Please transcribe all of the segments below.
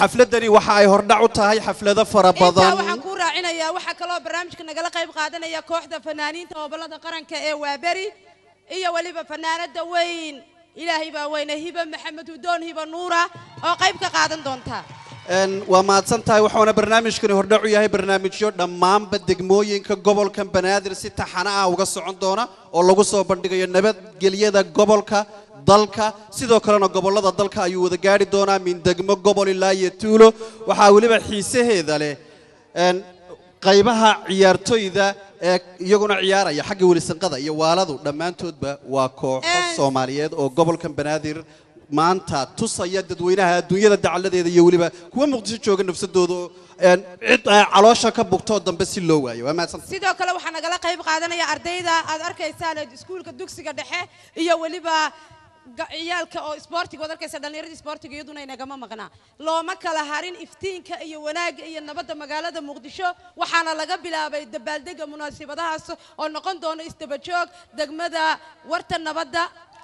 xafladani waxa ay hordhac u tahay xaflado fara intaa badan waxaan kuu raacinayaa waxaa kaloo barnaamijka nagala qayb qaadanaya kooxda fanaaniinta gobolada qaranka ee waaberi iyo weliba fanaanada weyn ilaahay baa weyne hiba maxamed hudoon hiba nuura oo qayb ka qaadan doonta Een, waa mahadsan tahay waxaana barnaamijkani hordhac u yahay barnaamijyo dhammaanba degmooyinka gobolka banaadir si taxana ah uga socon doona oo lagu soo bandhigayo nabadgelyada gobolka dalka sidoo kalena gobollada dalka ayuu wada gaari doonaa min degmo gobol ilaa iyo tuulo waxaa weliba xiisaheeda leh een, qaybaha ciyaartoyda ee iyaguna ciyaaraya xagga welisanqada iyo waaladu dhammaantoodba waa kooxo Een. soomaaliyeed oo gobolkan banaadir maanta tusaya dadweynaha adduunyada dacaladeeda iyo weliba kuwa muqdisho jooga nafsadooda oo, een, cid ay caloosha ka bugtoo dambe si loo waayo waa mahadsan sidoo kale waxaa nagala qayb qaadanaya ardayda aad arkaysaan ee iskuulka dugsiga dhexe iyo weliba ga- ciyaalka oo isboortiga waad arkaysa dhallinyaradii isboortiga iyaduna inagama maqnaa looma kala harin iftiinka iyo wanaagga iyo nabadda magaalada muqdisho waxaana laga bilaabay dabaaldega munaasabadahaas oo noqon doona isdabajoog degmada warta nabadda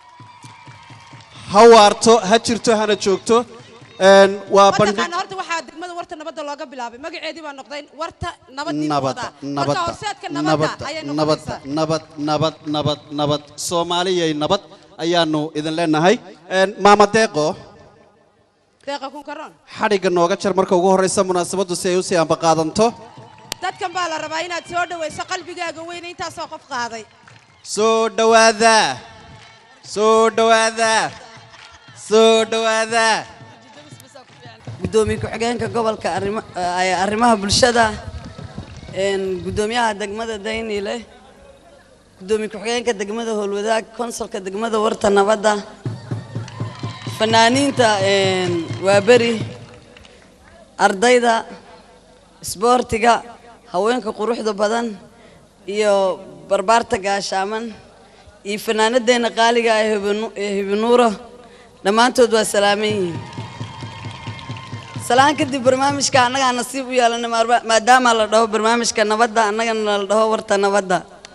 ha waarto ha jirto hana joogto een, waa bandhig mataqaana horta waxaa degmada warta nabadda looga bilaabay magaceedii baa noqday warta nabadii nabadda marka nabadda horseedka nabadda nabadda ayay nabadda noqonaysaa nabad nabad nabad nabad soomaaliyay nabad ayaanu idin leenahay Een, maama deeqo deeqa kun karoon xadhigga nooga jar marka ugu horreysa munaasabaddu si ay usii ambaqaadanto dadkan baa la rabaa inaad soo dhawayso qalbigaaga weyne intaasoo qof qaaday soo dhowaada soo dhowaada soo dhowaada gudoomiye ku-xigeenka gobolka arrima- ee arrimaha bulshada een, gudoomiyaha degmada dayniile gudoomiye ku-xigeenka degmada howlwadaag konsolka degmada warta nabadda fanaaniinta een, waaberi ardayda isboortiga haweenka quruxda badan iyo barbaarta gaashaaman iyo fanaanadeenna qaaliga ah ee Hibinu- ee hibinuuro dhammaantood waa salaaman yihiin salaan kadib barnaamijka annagaa nasiib u yeelana maarba- maadaama la dhaho barnaamijka nabadda annagana la dhaho warta nabadda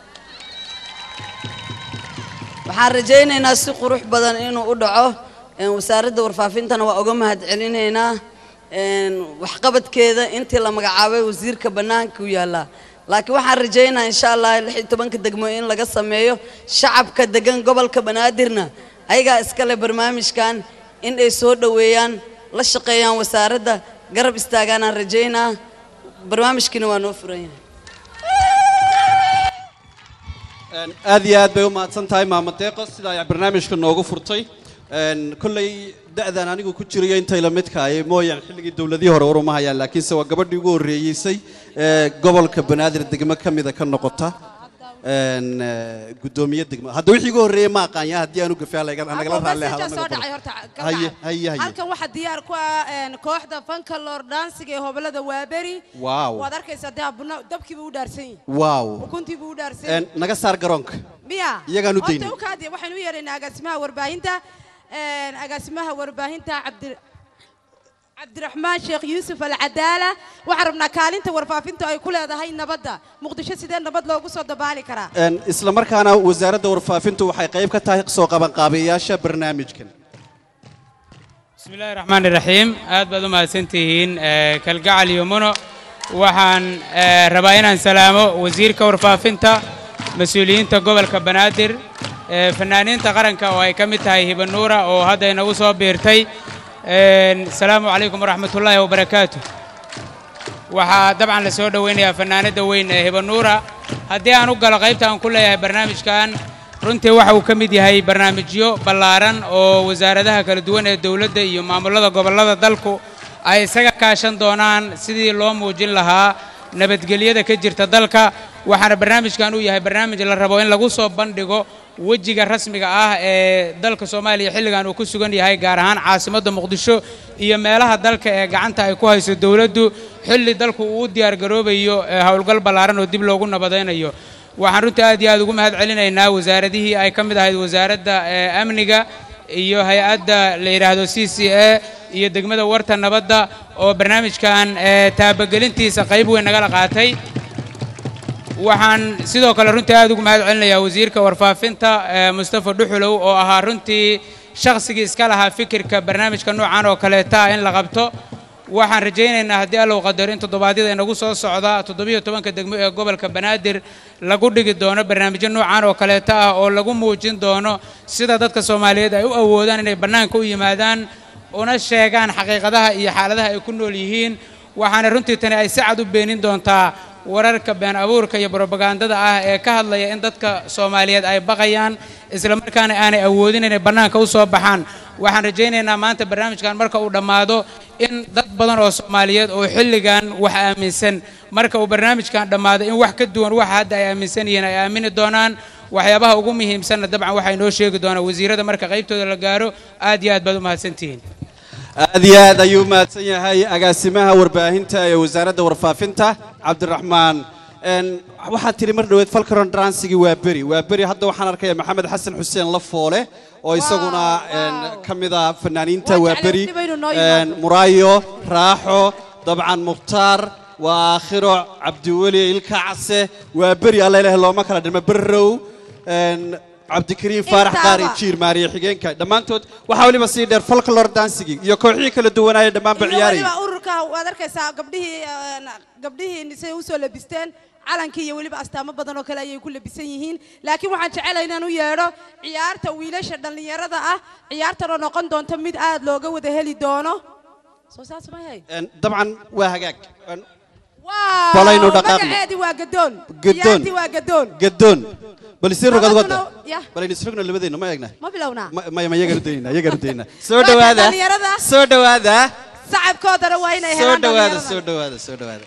waxaan rajaynaynaa si qurux badan inuu u dhaco een, wasaaradda warfaafintana waa uga mahadcelinaynaa een, waxqabadkeeda intii la magacaabay wasiirka bannaanka u yaallaa laakiin waxaan rajaynayaa insha allah lix iyo tobanka degmo in laga sameeyo shacabka degan gobolka banaadirna ayagaa iskale barnaamijkan in ay soo dhoweeyaan la shaqeeyaan wasaaradda garab istaagaanaan rajaynaa barnaamijkiina waa noo furan yahay Een, aad iyo aad bay u mahadsan tahay maama deeqo sida ay barnaamijka noogu furtay Een, kolley da'dan anigu ku jirayo intay la midka ay mooyaan xilligii dowladihii hore war uma hayaan laakiinse waa gabadhii ugu horreeyeysay ee gobolka banaadir degmo ka mida ka noqota Een, ee, guddoomiye degmo hadda wixii ugu horreeyey ma aqaanya haddii aanu gafaa nagala raalli Message-aa ahaa soo dhacay horta ka haye dhacay. haye haye halkan waxaa diyaar ku ah een, kooxda fanka lor dansiga ee hobolada waaberi Waaw. waad arkaysaa dee abuna dabkiiba u dhaarsan yihin waaw ukuntiiba u dhaarsan Een, naga saar garoonka miya iyagaan u Horta daynay. u kaadi waxaynu u yeeraynaa agaasimaha warbaahinta een, agaasimaha warbaahinta cabdi cabdiraxmaan sheekh yuusuf alcadaala waxaan rabnaa kaalinta warfaafinta ay ku leedahay nabadda muqdisho sidee nabad loogu soo dabaali karaa Een, isla markaana wasaaradda warfaafintu waxay qayb ka tahay soo qabanqaabiyayaasha barnaamijkan بسم الله الرحمن الرحيم aad baad u mahadsantihiin ee, kalgacal iyo muno waxaan ee, rabaa inaan salaamo wasiirka warfaafinta mas-uuliyiinta gobolka banaadir ee, fanaaniinta qaranka oo ay ka mid tahay hibanuura oo hadda inagu soo biirtay Een, asalaamu calaykum waraxmatullaahi wabarakaatu waxaa dabcan la soo dhoweynayaa fanaanada weyn ee hibanuura haddii aan u galo qaybta aan ku leeyahay barnaamijkan runtii waxa uu ka mid yahay barnaamijyo ballaaran oo wasaaradaha kala duwan ee dowladda iyo maamulada gobollada dalku ay isaga kaashan doonaan sidii loo muujin lahaa nabadgelyada ka jirta dalka waxaana barnaamijkan uu yahay barnaamij la rabo in lagu soo bandhigo wejiga rasmiga ah ee dalka soomaaliya xilligan uu ku sugan yahay gaar ahaan caasimadda muqdisho iyo meelaha dalka ee gacanta ay ku hayso dowladdu xilli dalku uu u diyaargaroobayo ee howlgal ballaaran oo dib loogu nabadaynayo waxaan runtii aad iyo aad ugu mahad celinaynaa wasaaradihii ay ka mid ahayd wasaaradda ee amniga iyo hay-adda la yidhaahdo c c a iyo degmada warta nabadda oo barnaamijkan ee taabagelintiisa qayb weyn nagala qaatay waxaan sidoo kale runtii aad ugu mahad celinayaa wasiirka warfaafinta ee mustafa dhuxulow oo ahaa runtii shakhsigii iska lahaa fikirka barnaamijka noocan oo kaleeta ah in la qabto waxaan rajaynaynaa haddii allow qadaro in toddobaadyada inagu soo socda toddobiyo tobanka degmo ee gobolka banaadir lagu dhigi doono barnaamijyo noocan oo kaleeta ah oo lagu muujin doono sida dadka soomaaliyeed ay u awoodaan inay bannaanka u yimaadaan una sheegaan xaqiiqadaha iyo xaaladaha ay ku nool yihiin waxaana runtii tani ay si cad u beenin doontaa wararka been abuurka iyo brobagandada ah ee ka hadlaya in dadka soomaaliyeed ay baqayaan islamarkaana aanay awoodin inay bannaanka u soo baxaan waxaan rajaynaynaa maanta barnaamijkan marka uu dhammaado in dad badan oo soomaaliyeed oo xilligan wax aaminsan marka uu barnaamijkan dhammaado in wax ka duwan waxa hadda ay aaminsan yihiin ay aamini doonaan waxyaabaha ugu muhiimsanna dabcan waxaa inoo sheegi doonaa wasiirada marka qaybtooda la gaaro aad iyo aad baad u mahadsantihiin aad iyo aad ayuu mahadsan yahay agaasimaha warbaahinta ee wasaaradda warfaafinta cabdiraxmaan n waxaad tidhi mar dhoweed falkaron dransigii waa beri waa beri hadda waxaan arkaya maxamed xasan xuseen lafoole oo isaguna n ka mida fanaaniinta Waan waa jeclay beri waqtiba inuu noo n yimaado. muraayo raaxo dabcan mukhtaar waa aakhiro cabdiweli ilka case waa beri alla ilaah looma kala dhimo berrow n cabdikariim faarax Intaaba. qaari jiir maariya xigeenka dhammaantood waxaa weliba sii dheer folklor dansigii iyo kooxihii kala duwanaaye dhammaanba iyo ciyaarayay weliba ururka waad arkaysaa gabdhihii een, gabdhihii say usoo labisteen calankii iyo weliba astaamo badan oo kale ayay ku labisan yihiin laakiin waxaan jecelahay inaan u yeedho ciyaarta wiilasha dhallinyarada ah ciyaartan oo noqon doonto mid aad looga wada heli doono soo saas ma yahay En, dabcan waa hagaag En, waaw Balaynu dhaqaaqno. magaceedii waa gadoon Gadoon. ciyaartii waa gadoon gadoon bal isii rogad wadda Labaduna- yah. bal aynu isrogna labadeenna ma eegna ma bilownaa Ma- maya ma yagaan u daynaa yagaan u daynaa soo Ragga dhawaada dhallinyarada. soo dhawaada sacabkoodana waa inay soo helaan dhawaada dhallinyarada. soo dhawaada soo dhawaada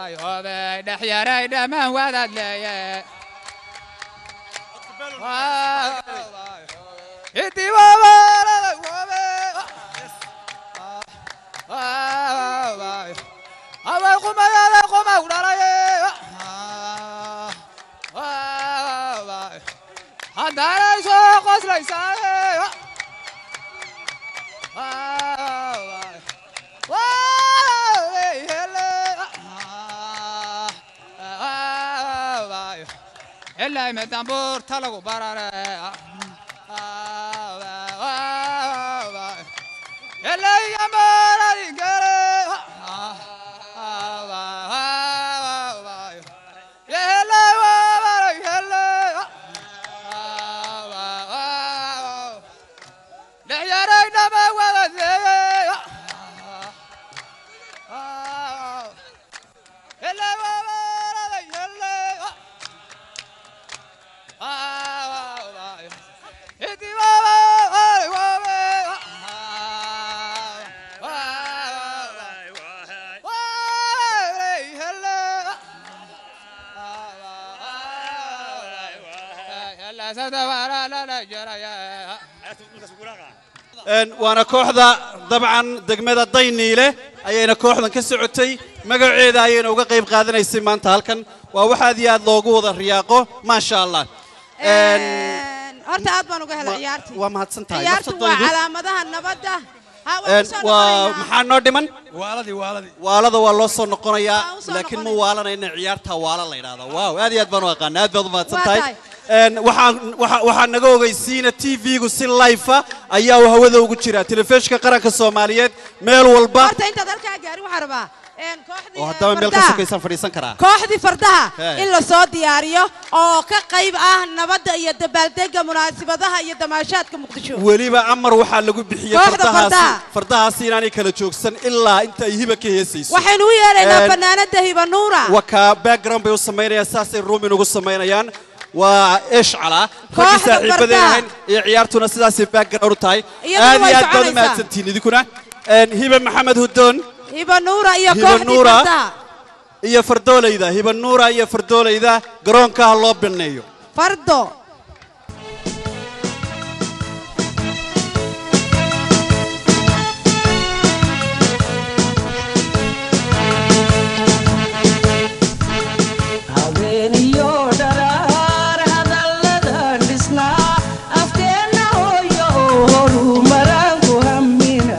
hobey dhexyaray dhammaan wadaad leeye haway qumayada qumaw dhalaye haddaanay soo qoslaysaaye ilaa midambuurta lagu barare ilaa maradi gale dhexyaray dhama wadadeeye Een, waana kooxda dabcan degmada dayniile ayayna kooxdan ka socotay magaceeda ayayna uga qayb qaadanaysay maanta halkan waa wax aad iyo aad loogu wada riyaaqo maasha allah Een, horta aad baan uga helay ma- ciyaartii waa mahadsan tahay ciyaartu waa nafsadaydu calaamadaha nabadda ha waan Een, kusoo waa noqonaynaa. maxaa noo dhiman waaladii waaladii waalada waa loo soo noqonayaa Waan u soo laakiin ma noqonayna. waalanayna ciyaarta waala la yidhahdaa waaw aad iyo aad baan u aqaana aad baad u mahadsan Waa tahay tahay. Een, waxaan waxa- waxaa naga ogeysiina tv-gu si life ah ayaa uu hawada ugu jira telefishinka qaranka soomaaliyeed meel walba horta intaad halkaa gaarin waxaan rabaa een, kooxdii oo eh, haddaba meel ka fardaha. sokaysaan fadhiisan karaa kooxdii fardaha Hey. in la soo diyaariyo oo ka qayb ah nabadda iyo dabaaldega munaasabadaha iyo damaashaadka muqdisho weliba amar waxaa lagu bixiyey Kooxda fardahaasi fardaha. fardahaasi inaanay kala joogsan ilaa inta ay hiba ka heesayso waxaynu u yeeraynaa Een, fanaanada hibanuura wakaa background bay u samaynayaan saasay ruumin ugu samaynayaan waa eshcala raggii Kooxda saaxiibadeen fardaha. ahayn iyo ciyaartuna sidaasay background u tahay Iyaduna aad way iyo aad baad u soconaysaa. mahadsantihiin idinkuna Een, hibe maxamed hudoon hibanuura iyo Hiba kooxdii Nuura. fardaha iyo fardoolayda hibe nuura iyo fardoolayda garoonka ha loo baneeyo fardo habeeniyo dharaar hadalladan dhisnaa afkeenna hooyo oo horumaraan ku hammina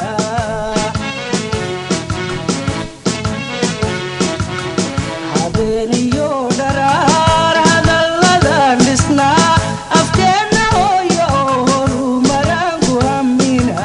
habeeniyo dharaar hadalladan dhisnaa afkeenna hooyo oo horumaraan ku hammina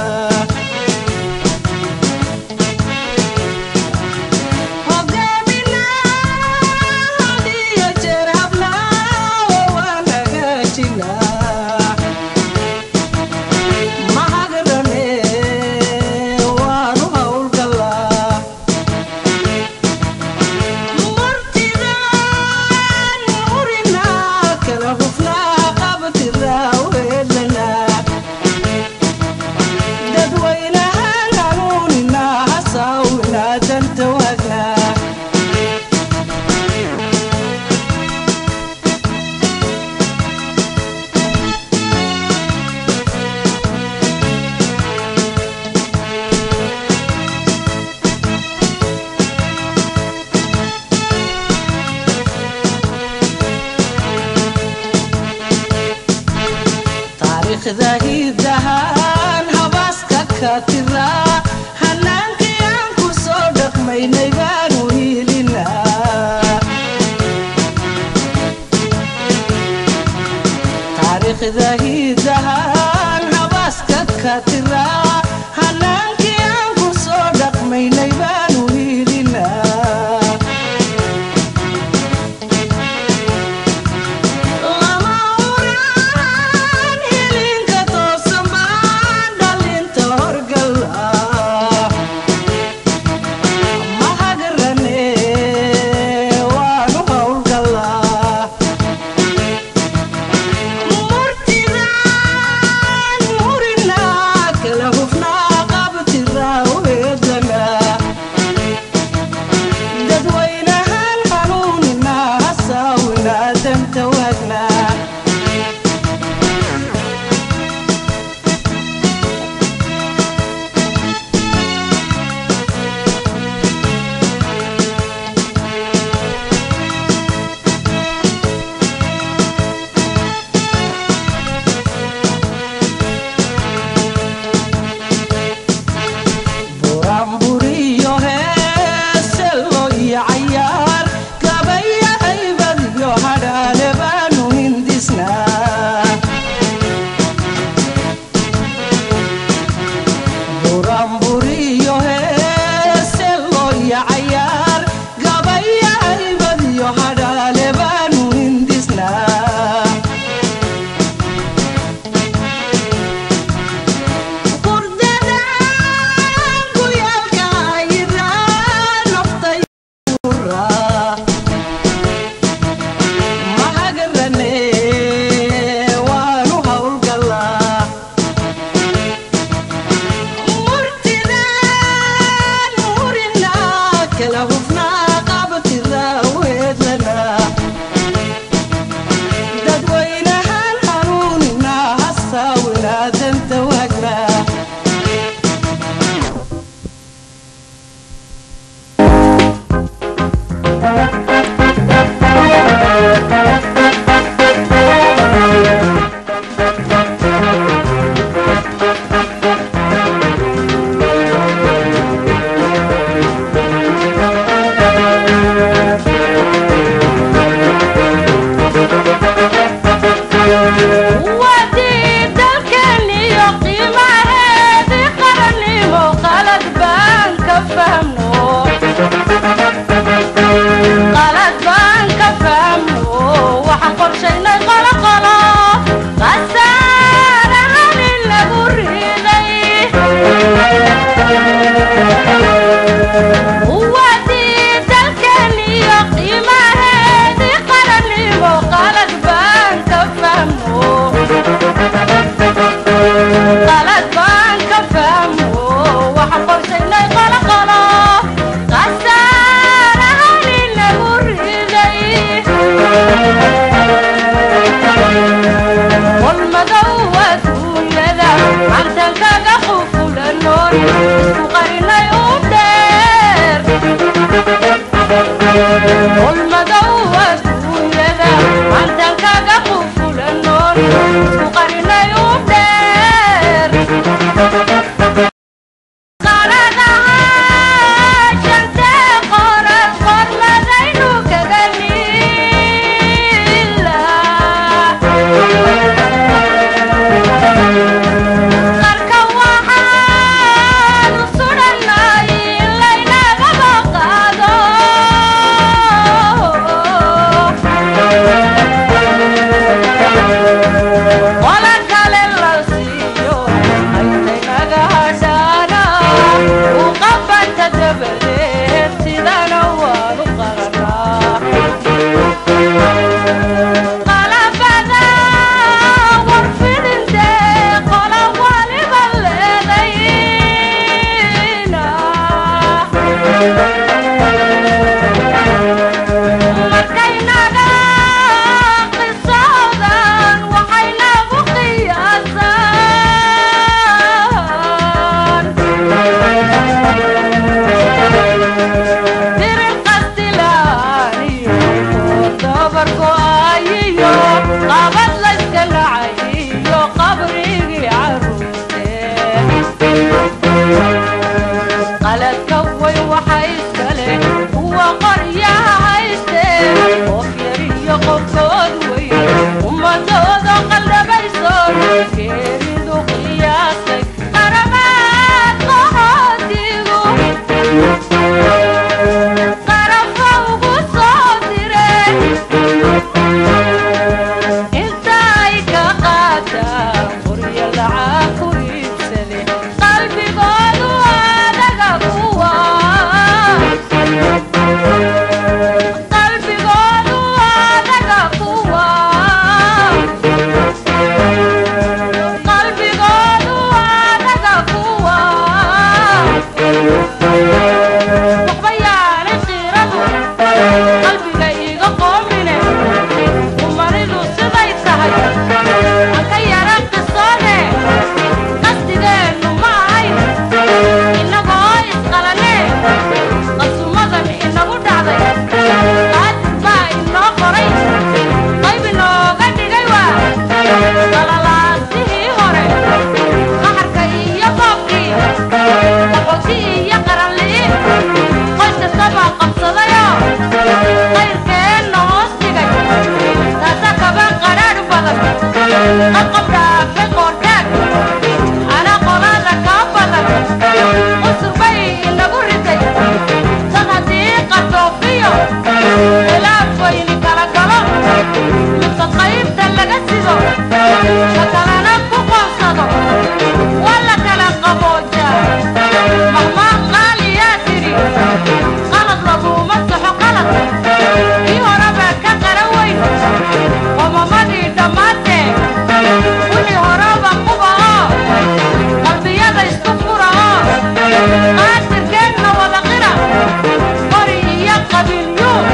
dadweynahan hanuunina hasaawina danta waagnaa taariikhda hidahan habaaska ka tiraa hanaankii aan ku soo dhaqmaynay baanu hiilinaa taariikhda hidahan habaaska ka tiraa hanaankii aan ku soo dhaqmaynay baanu hiilinaa lama uraan hilinka toosan baan dhalinta horgala ma hagarane waanu howlgalaa murtidaan jiraa weedlana dadweynahan hanuunina hasaawina danta waagna wadii dalkeeniyo qiimaheedii qarannimo qalad baan ka fahmno qalad baan ka fahmno waxaan qorshaynay qoloqolo qasaarahan in lagu riday wadii dalkeeniyo qiimaheedii qarannimo qalad baan ka fahmno qalad baan ka fahmo waxaan qorshaynay qoloqolo qasaarahan in lagu riday qolmadow adduunyada cantan kaga qufulanoon isku qarinay u dheer qolmadow adduunyada cantan kaga qufulanoon isku qarinay u dheer qaradaha shantee qoran qormadaynu kaga niila qarka waxaanu sudhanay in laynagaba qaado qola kale la siiyo aytaynaga hadhaana u qabanta dabadeed sidana waanu qaranaa qalabada warfidinte qola waliba leedayna markaynaga qisoodan waxaynagu qiyaasaan dirin qastilaaniyo dabar go'aayiyo qabad layska nacayiyo qabrigii caruurtee qaladka weyn waxa iskale kuwa qoryaha hayste qof yar iyo qofkood weyn ummadooda qaldabayso geeridu qiyaasay qaramaad qahoodigu qarafa ugu soo direen inta ay ka qaataan qoryo lacag ku iibsade qalbigoodu adaga kuwa qalbigoodu adaga kuwa qalbigoodu adaga kuwa waxba yaanay qiiradu qalbiga iiga qoomine umaridu siday tahay aan ka yara qisoone qasdigeennu ma ahayn innagoo isqalane qasumadan inagu dhacday qaadir baa inoo qoray qayb inooga dhigay waa qalalaasihii hore qaxarka iyo boobkii qaxooti iyo qaranli'i qoys kastaba qabsadayo qayrkeenna hoos dhigay taasa kaba qadhaadh badan qabqab dhaafay qoortaag ana qolada kaa badan qusur bay inagu riday sad haddii qardoofiyo khilaaf weyni kala galo mise qaybta laga sido ka kalena ku qoonsado waa la kala qaboojaa mahmaa qaaliyaa tidhi qalad laguma saxo qalad kii horeba ka qara weyn qomamadii dhammaatee wixii horeba quba oo qalbiyada isku fura oo qaadirkeenna wada qira qori iyo qabiilyu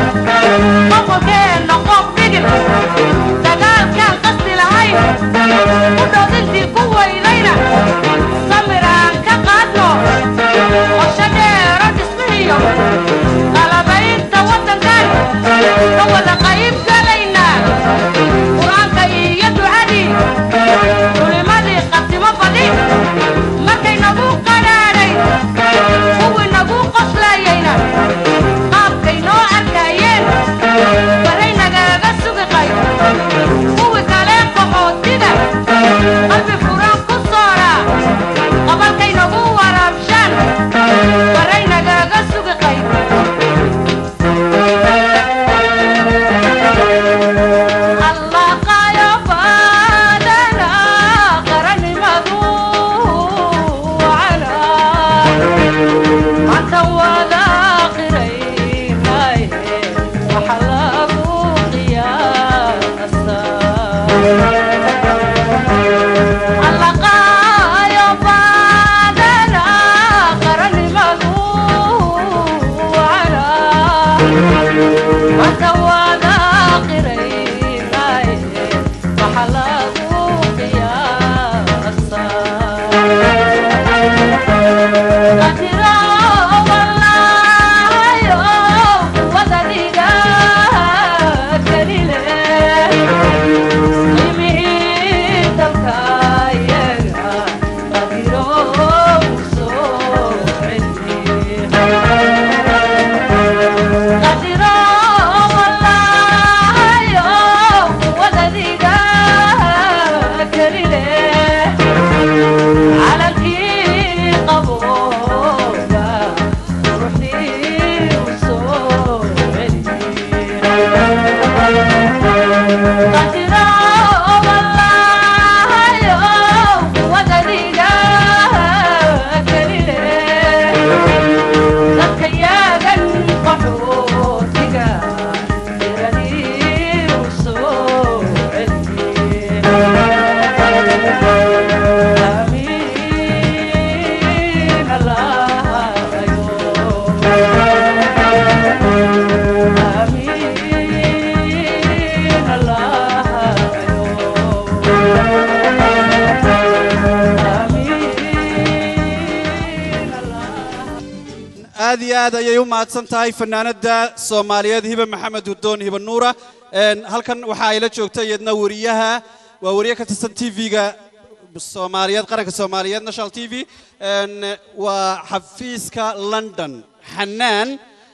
aad iyo aad ayay u mahadsan tahay fanaanada soomaaliyeed hibe maxamed hudoon hibe nuura Een, halkan waxa ay la joogta iyadna wariyaha waa wariye ka tirsan tv-ga soomaaliyeed qaranka soomaaliyeed national t v Een, waa xafiiska london xanaan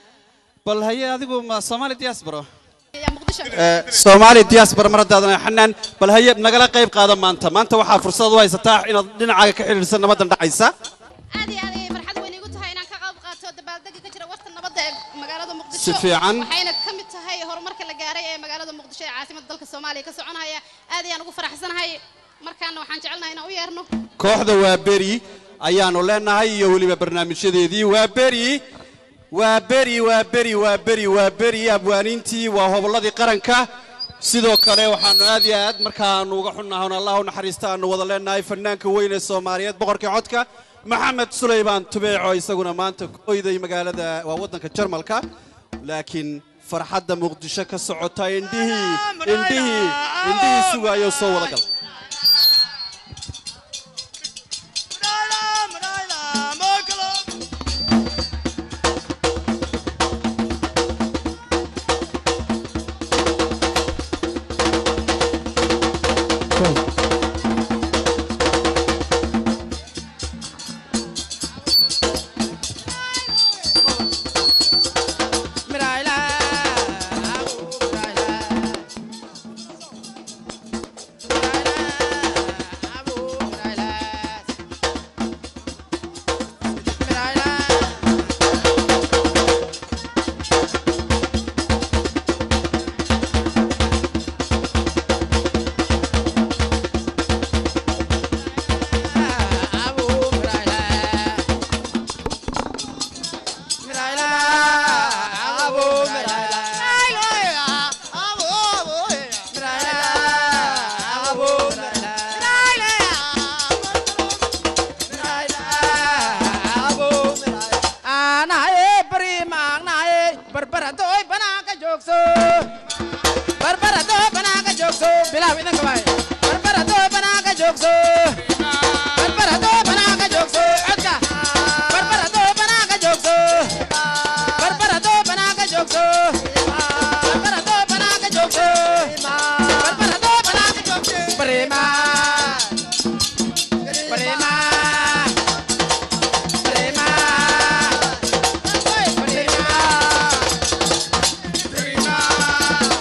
bal haye adigu ma soomaali diaspora Eh, soomaali diaspora mar haddaadan xanaan bal haye nagala qayb qaada maanta maanta waxaa fursad u haysataa inaad dhinacaaga ka xidhiidhsan nabadan dhacaysa aad iyo aad ayay farxad weyn igu tahay inaan ka qayb qaato dabaaldega ka jira warta nabadda ee magaalada muqdisho Si fiican. waxayna ka mid tahay horumarka la gaaray ee magaalada muqdisho ee caasimadda dalka soomaaliya ka soconaya aad ayaan ugu faraxsanahay markaana waxaan jecelnahay inaan u yeerno kooxda waa beri ayaanu leenahay iyo weliba barnaamijyadeedii waa beri waa beri waa beri waa beri waa beri abwaaniintii waa hobolladii qaranka sidoo kale waxaanu aad iyo aad markaanu uga xunnahay on allah u naxariista aanu wada leenahay fanaanka weyn ee soomaaliyeed boqorkii codka maxamed sulaymaan tubeeco isaguna maanta ku oyday magaalada waa waddanka jarmalka laakiin farxadda muqdisho ka socota indhihii indhihii indhihii sugaayo soo wada gal Prima,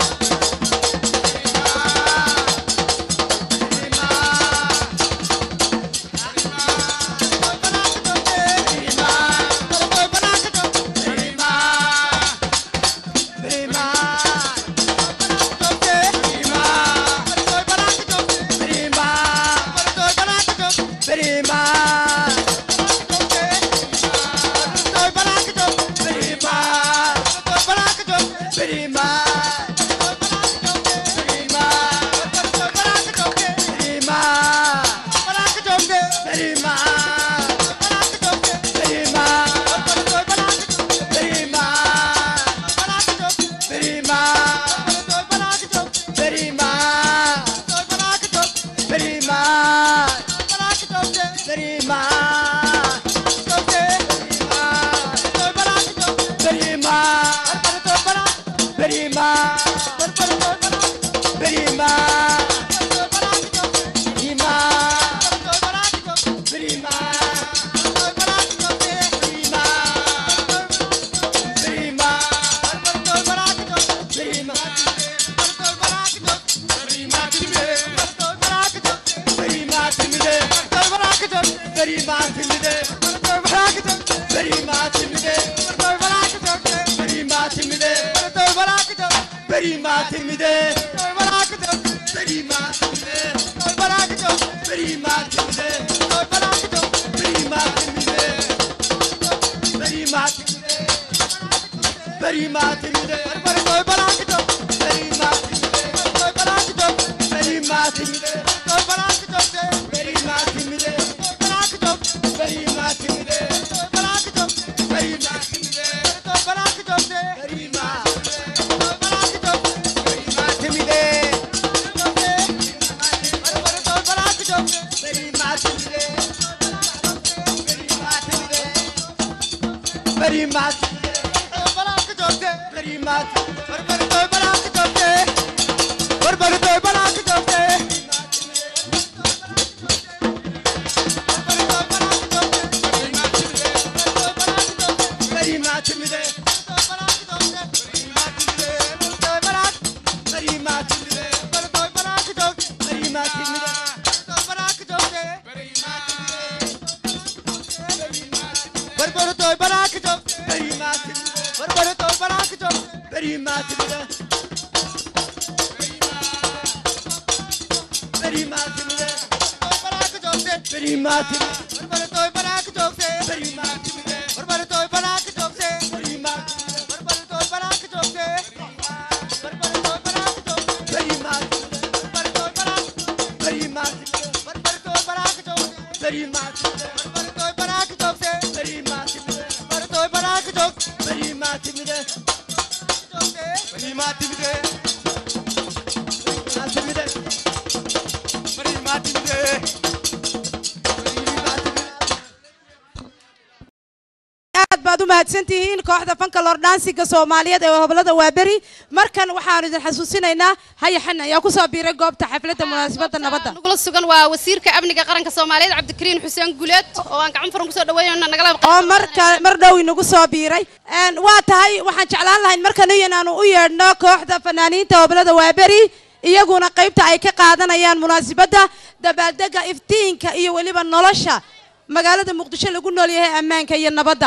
aad baad u mahadsantihiin kooxda fanka lordhansiga soomaaliyeed ee hobolada waaberi markan waxaanu idin xasuusinaynaa hayaxan ayaa kusoo biiray goobta xafladda munaasabadda nabadda nagula sugan waa wasiirka amniga qaranka soomaaliyeed cabdikariin xuseen guleed oo aan gacan furan kusoo dhaweynayno nagala oo marka mar dhow inagu soo biiray Een, waa tahay waxaan jeclaan lahayn markan inaanu u yeedhno kooxda fanaaniinta hobolada waaberi iyaguna qaybta ay ka qaadanayaan munaasabadda dabaaldega iftiinka iyo weliba nolosha magaalada muqdisho lagu nool yahay ammaanka iyo nabadda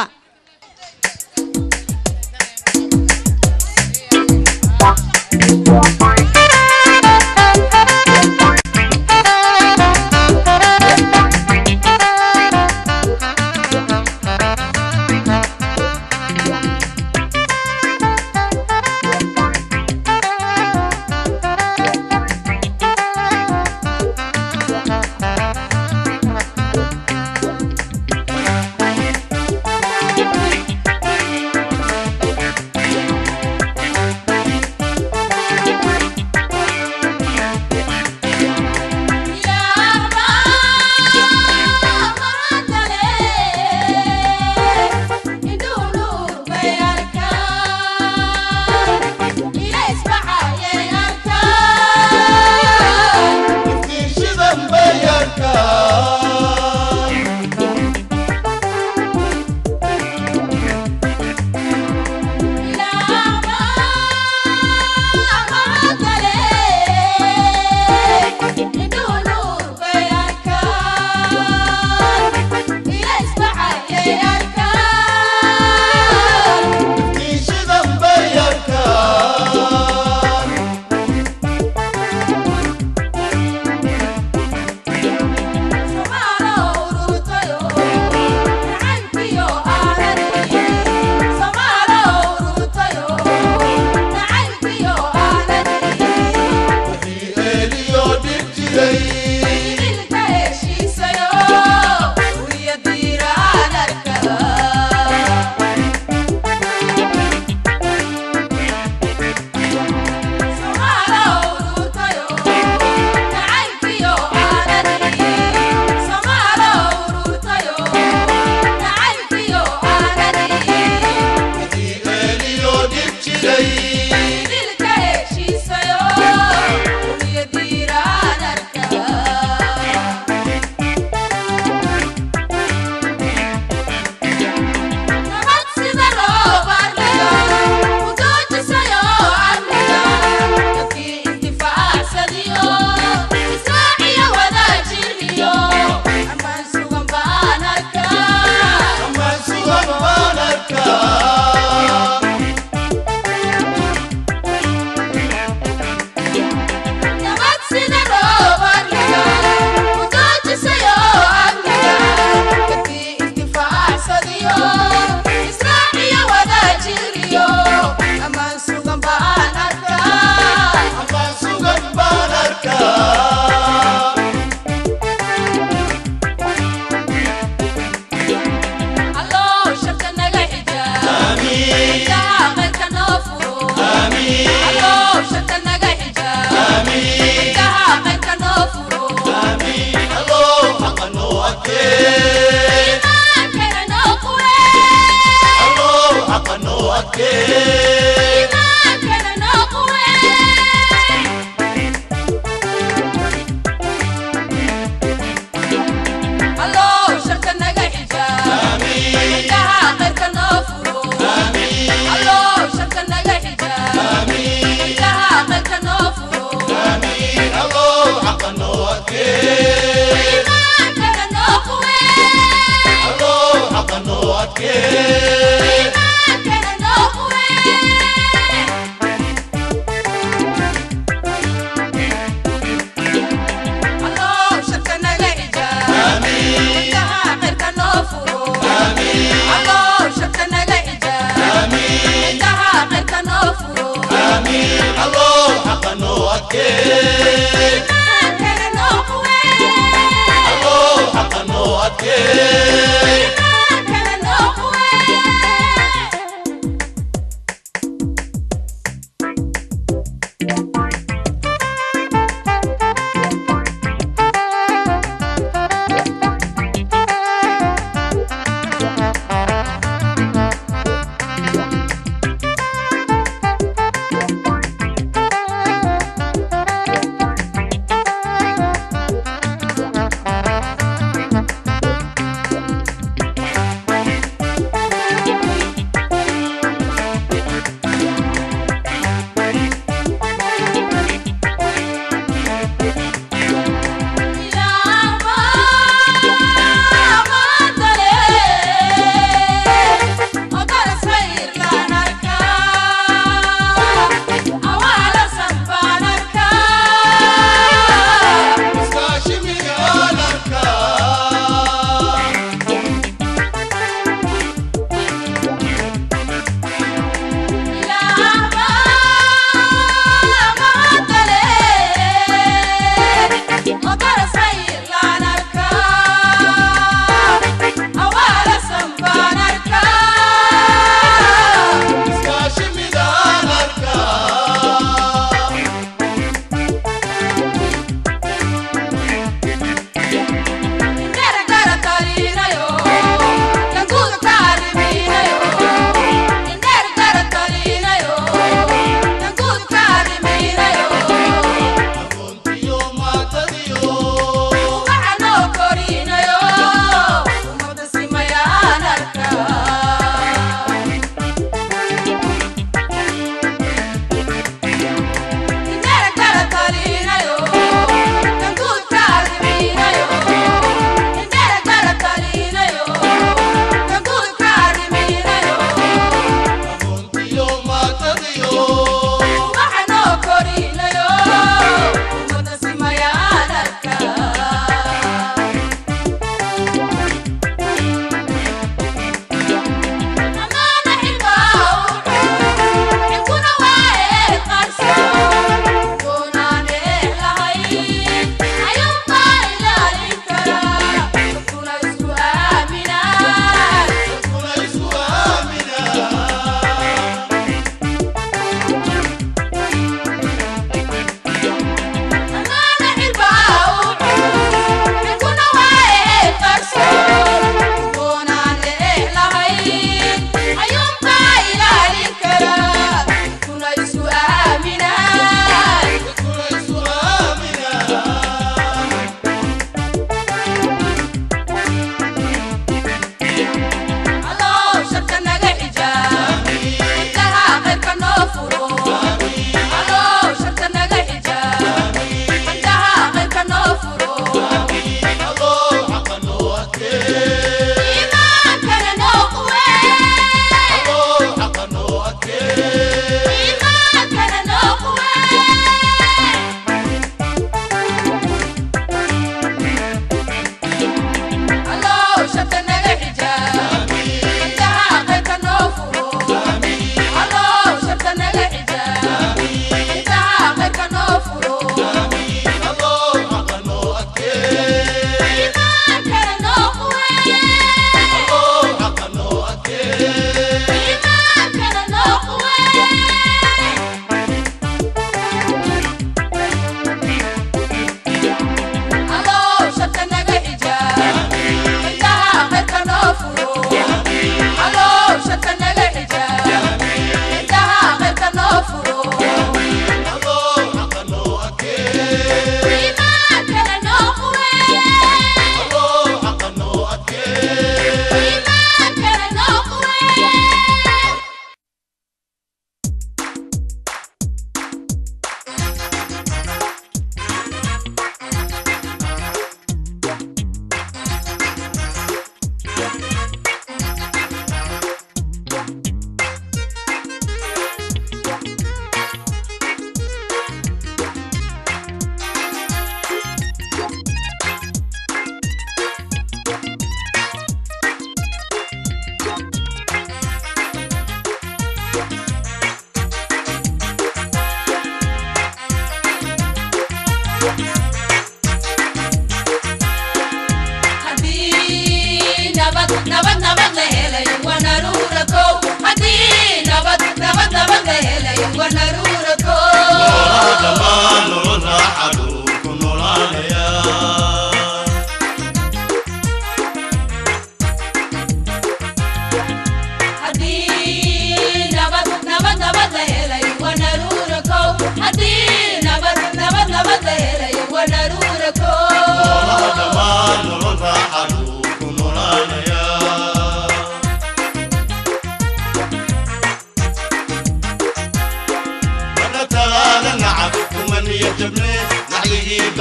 Thank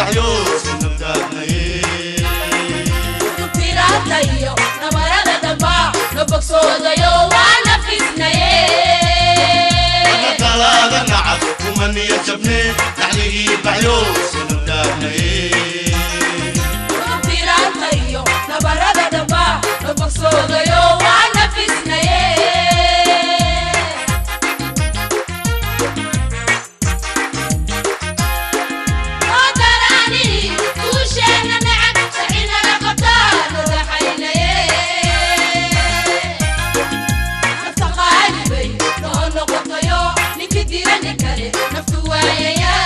baxyo sinantaagnaye Pirata iyo nabarada damba no bogsoodayo waa nafisnaye kalaada nacab kuma niya jabne naxligii baxyo sinantaagnaye Pirata iyo nabarada damba no bogsoodayo waa nafisnaye Odarani kuusheena nacab sacinaga qabtaa nadaxaynaye nafta qaalibay noo noqotayo ninkii dira nin kale naftu waayaya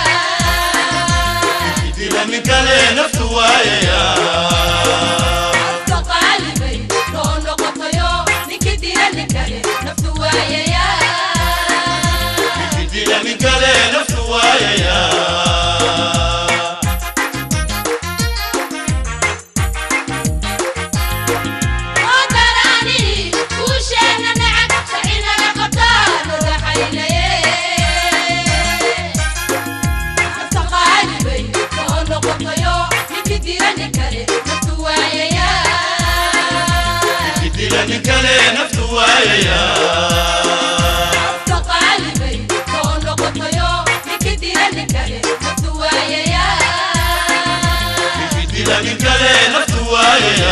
dila nin kale naftu waayaya nafta qaalibay noo noqotayo ninkii dira nin kale naftu waayaya dila nin kale naftu waayaya odarani kuusheena nacab sacinaga qabtaa nadaxaynaye nafta qaalibay noo noqotayo ninkii dira nin kale naftu waayaya dila nin kale naftu waayaya nafta qaalibay noo noqotayo ninkii dira nin kale naftu waayaya dila nin kale naftu waayaya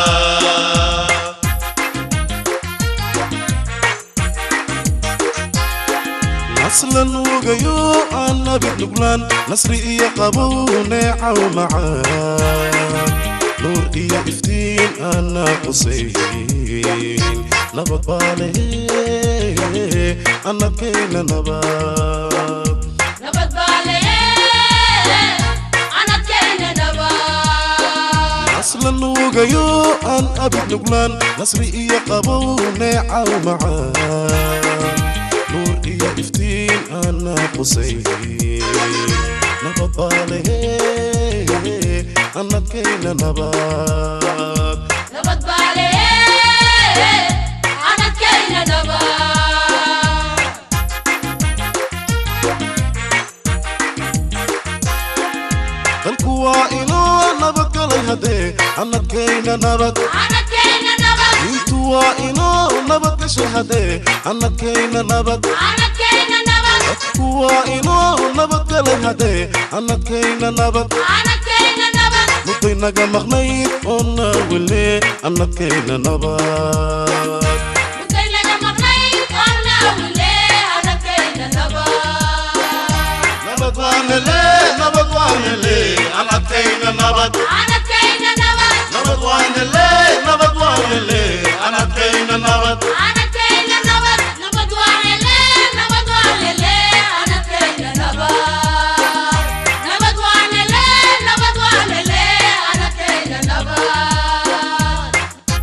nasla nuugayo aan nabid nuglaan nasri iyo qabow neecaw macaan nuur iyo iftiin aana qusayn nabad baa lehe annadkayna nabad nabad baa leye anadkayna nabad nasla nuugayo aan abid nuglaan nasri iyo qabow neecaw macaan nuur iyo iftiin aana qusayn nabad baa lehe annadkayna nabad nabad baa leye anadkayna nabad dalku waa inoo nabadgalay haddee annadkayna nabad anadkayna nabad diintu waa inoo nabadgashay haddee annadkayna nabad anadkayna nabad dadku waa inoo nabadgalay haddee annadkayna nabad anadkayna nabad mudday naga maqnayd oo naawile annadkayna nabad mudday naga maqnayd oo naawile anadkayna nabad nabad waanele nabad waanele aan adkayna nabad anadkayna nabad nabad waanele nabad waanele aan adkayna nabad anadkayna nabad nabad waa hele nabad waa hele anadkayna nabad nabad waa hele nabad waa hele anadkayna nabad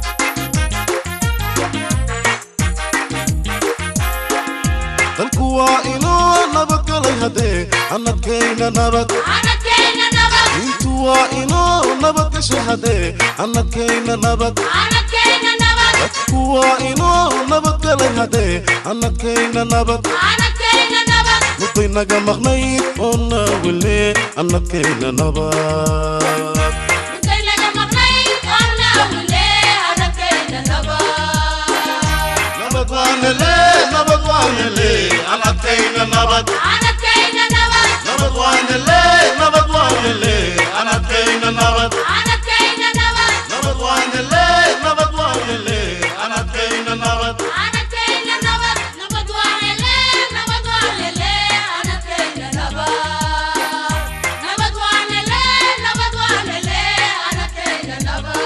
dalku waa inoo nabadgalay haddee annadkayna nabad anadkayna nabad diintu waa inoo nabadgashay haddee annadkayna nabad anadkayna nabad dadku waa inoo nabadgalay haddee annadkayna nabad anadkayna nabad mudday naga maqnayd oo naawile annadkayna nabad mudday naga maqnayd oo naawile anadkayna nabad nabad waanele nabad waanele aan adkayna nabad anadkayna nabad nabad waanele nabad waanele aan adkayna nabad anadkayna nabad nabad waanele nabad waanele aan adkayna nabad anadkayna nabad nabad waa hele nabad waa hele anadkayna nabad nabad waa hele nabad waa hele anadkayna nabad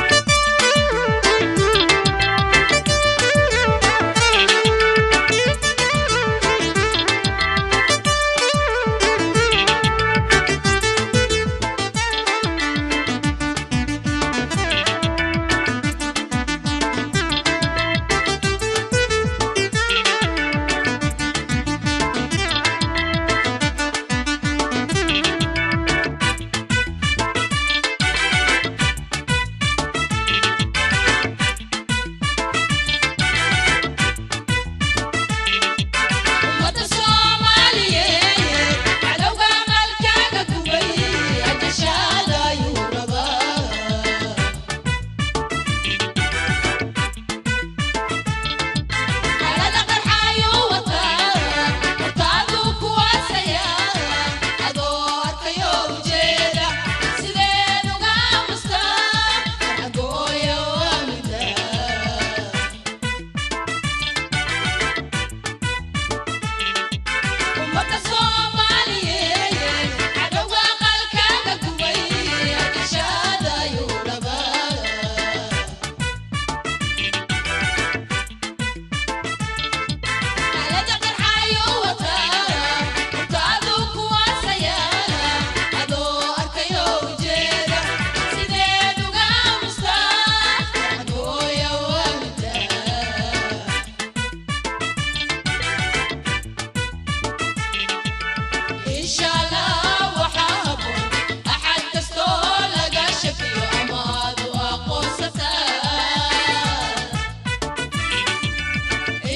Thank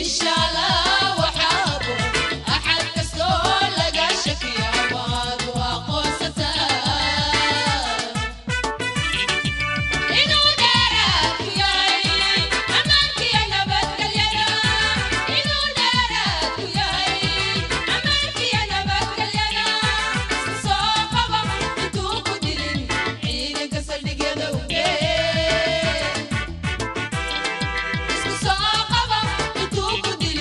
Isku soo qaba intuu ku dilin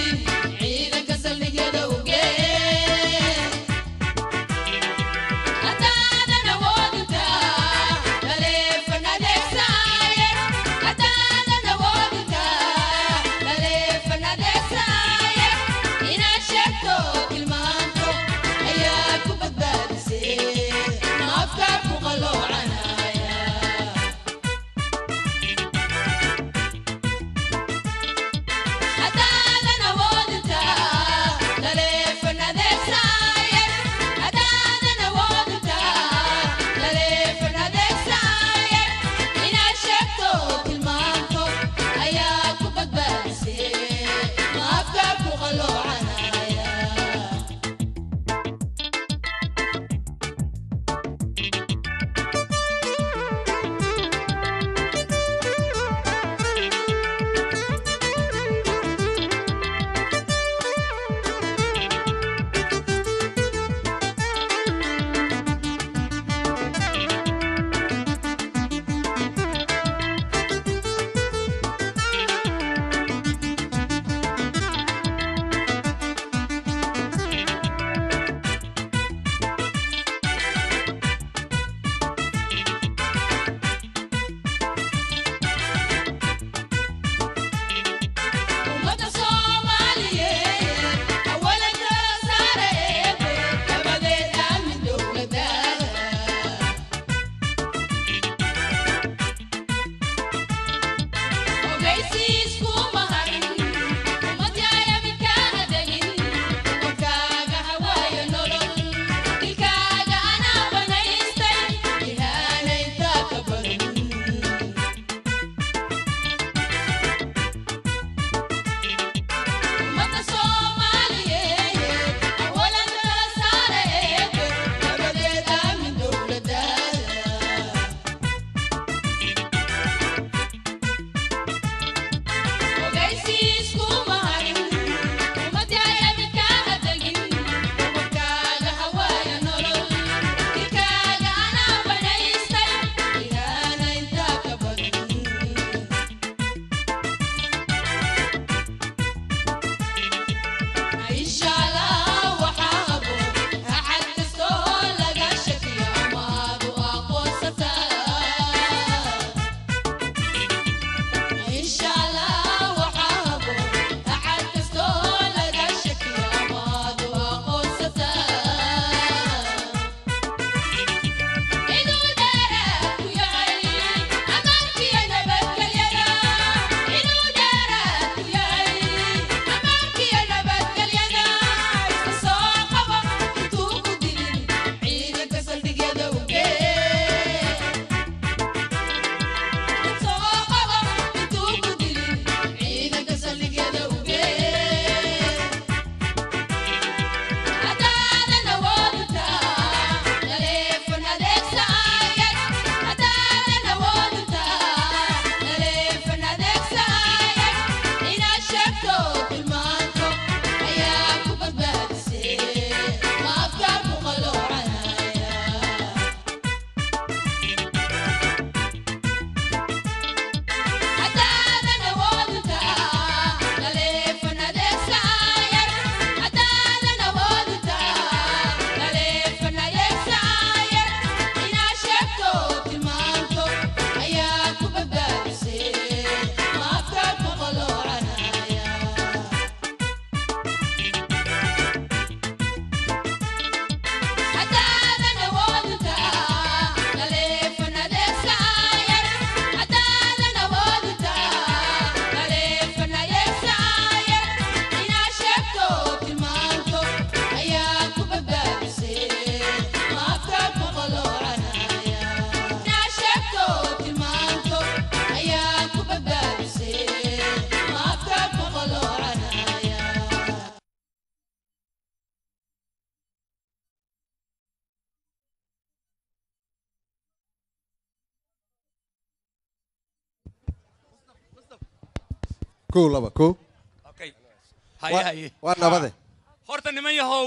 kow laba kow Okay. Waa- haye haye waa nabade horta niman yahow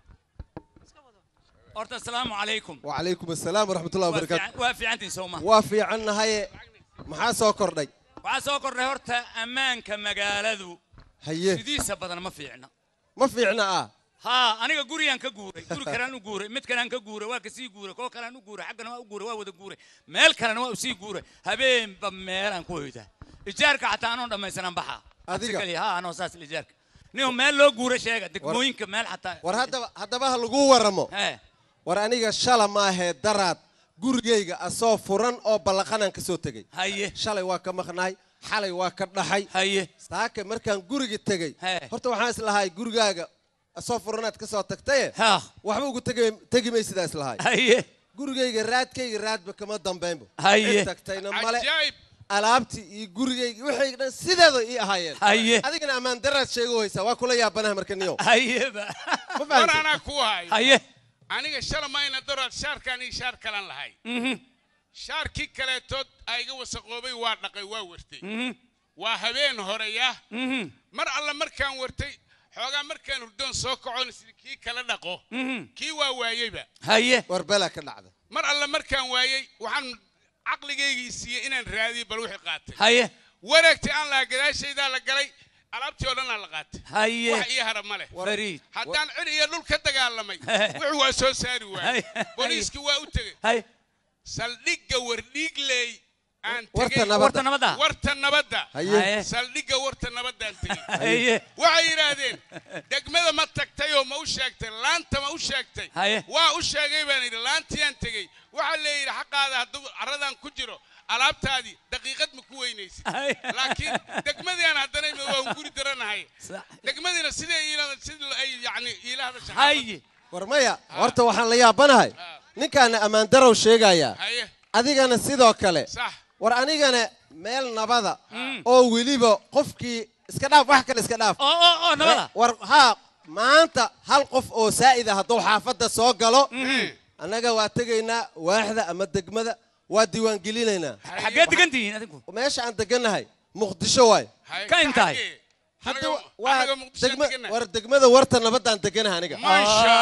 horta asalaamu calaykum wacalaykum assalaam waraxmatullahi Waa wabarakaatu fiican- waa fiicantiin sowma waa fiicannahaye maxaa soo kordhay waxaa soo kordhay horta ammaanka magaaladu haye sidiisa badan ma fiicna ma fiicna ah haa aniga gurigaan ka guuray guri kalaan u guuray mid kalaan ka guuray waa kasii guuray koo kalaan u guuray xaggana waa u guuray waa wada guuray meel kalena waa usii guuray habeenba meelaan ku hoydaa ijaarka xataa anoon dhammaysanan baxaa Adiga? Absi kaliya, haa anoo saas ijaarka nin meel loo guuray sheega degmooyinka meel xataa war haddaba haddaba ha lagu waramo Hee. war aniga shala maahee daraad gurigayga asoo furan oo ballaqanaan ka soo tegey haye shalay waa ka maqnaay xalay waa ka dhaxay haye saake markaan guriga tegey Hee. horta waxaan islahay gurigaaga asoo furanaad ka soo tagtaye haa waxba ugu tegi- tegi may sidaa islahay haye gurigayga raadkayga raadba kama dambaynbo Haye. cid tagtayna male alaabtii iyo gurigayga wixii dhan sideeda ii ahaayeen Haye. adigana ammaan daraad sheego haysaa waa kula yaabanaha marka niyow hayeba ma war fahamtay anaa ku hayo haye aniga shala mayna daraad shaarkaan iyo shaar kalan lahay Mhm, shaarkii kaleetood aiga wasaqoobay waa dhaqay waa wartay mhm, waa habeen horeya mhm, mar alla markaan wartay xoogaa markaan hurdoon soo kacoon isla kii kala dhaqo mhm. kii waa waayeyba haye war belaa ka dhacda mar alla markaan waayey waxaan caqligaygii siiyey inaan raadiyo bal wixii qaatay haye wareegtay aan lahaa gadaashaydaa la galay alaabtii oo dhanaa la qaatay haye wax ii hara ma leh fariid haddaan cid iyo dhul ka dagaalamay wuxuu waa soo saari waayey Hay. booliiskii waa u tegey haye saldhigga wardhiigley aan Warta tegey nabadda. warta nabadda warta nabadda haye haye saldhigga warta nabaddaan tegey haye waxay yidhaahdeen degmada ma tagtay oo ma u sheegtay laanta ma u sheegtay Haye. waa u sheegay baan yidhi laantiyaan tegey waxaa leeyidhi xaqaada hadduu carradaan ku jiro alaabtaadii daqiiqad ma ku weynaysid Haye. laakiin degmadiaan haddana imi waan guri daranahay Sax. degmadiina sidai iila- sida ay yani iila hadasha haye war maya horta waxaan la yaabanahay ninkaana ammaan darow sheegayaa haye adigana sidoo kale sax war anigana meel nabada oo weliba qofkii iska dhaaf wax kale iska dhaaf oo oo oo nabada war haa maanta hal qof oo saa'ida hadduu xaafadda soo galo annaga waa tegaynaa waaxda ama degmada waa diiwaangelinaynaa xaggee degan tihiin adinku meesha aan degannahay muqdisho waay haye Ka intahay? xaggee? hadda Anaga- waa anaga Muqdisho degma degannahay. war degmada warta nabaddaan deganaha aniga maasha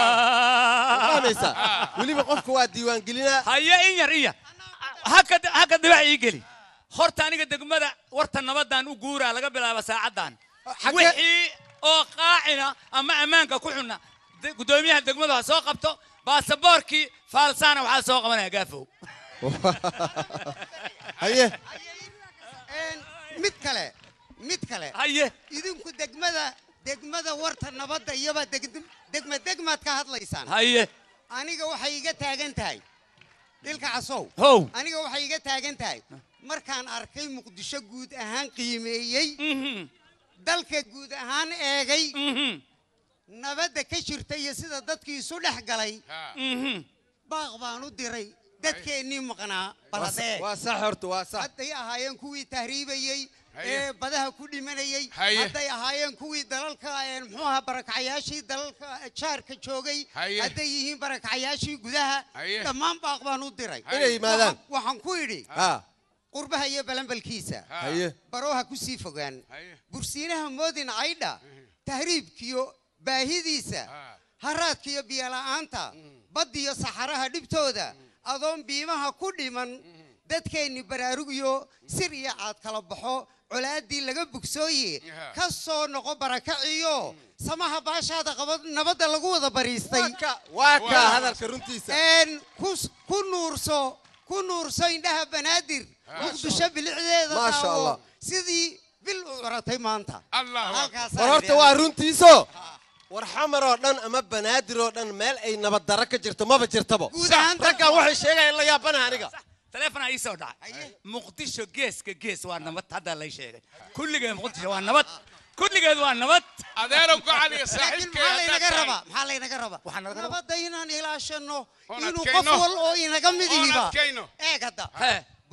fahmaysaa weliba qofka waa diiwaangelinaa haye in yar iya haka haka dhibac ii geli horta aniga degmada warta nabadaan u guuraa laga bilaabo saacaddan Xagee- wixii oo qaacina ama ammaanka ku xunna de- guddoomiyaha degmadu ha soo qabto baasaboorkii faalsaana waxaa soo qabanaya gaafow haye mid kale mid kale haye idinku degmada degmada warta nabadda iyobaa deg- degma degmaad ka hadlaysaan haye aniga waxay iga taagan tahay dhilka casow how aniga waxay iga taagan tahay markaan arkay muqdisho guud ahaan qiimeeyey Mhm, dalka guud ahaan eegay mhm, nabadda ka jirta iyo sida dadkii isu dhex galay mhm. baaq baan u diray dadkeennii maqnaa baladee waa sax horta waa sax hadday ahaayeen kuwii tahriibayey Haye. ee badaha ku dhimanayey Haye. hadday ahaayeen kuwii dalalka ee, muxuu ahaa barakacayaashii dalalka jaarka joogay Haye. hadday yihiin barakacayaashii gudaha Haye. dhammaan baaq baan u diray inay yimaadaan Waxaan- waxaan ku idhi ha qurbaha iyo balanbalkiisa haye barooha ku sii fogaan Haye. bursiinaha moodin caydha tahriibkiyo baahidiisa Ha. haraadkiyo biyola'aanta baddiyo saxaraha dhibtooda adoon biimaha ku dhiman dadkeenni baraarugiyo sir iyo caad kala baxo colaaddii laga bogsooye Yeah. ka soo noqo barakaciyo samaha baashaada qaba nabadda lagu wada bariistay waa ka waa ka Waa. hadalka runtiisa een ku s- ku nuurso ku nuurso indhaha banaadir muqdisho bilicdeeda Maasha daawo. Allah. sidii bil u curatay maanta allah halkaasaan war horta idhi waa aniga. runtiiso war xamar oo dhan ama banaadir oo dhan meel ay nabad darro ka jirto maba jirtaba Guud ahaan dadka- raggan waxay sheegayaan la yaabanaha aniga taleefonaa ii soo dhacay muqdisho geeska gees waa nabad haddaa lay sheegay kulligeed muqdisho waa nabad kulligeed waa nabad adeerow gacaliga laakiin saaxiibkay maxaa haddaad laynaga tahay. rabaa maxaa laynaga rabaa Waxaa naga rabaa- nabadda inaan ilaashano Oon inuu adkayno. qof wal oo inaga Oon midihiba adkayno. eeg hadda Hee.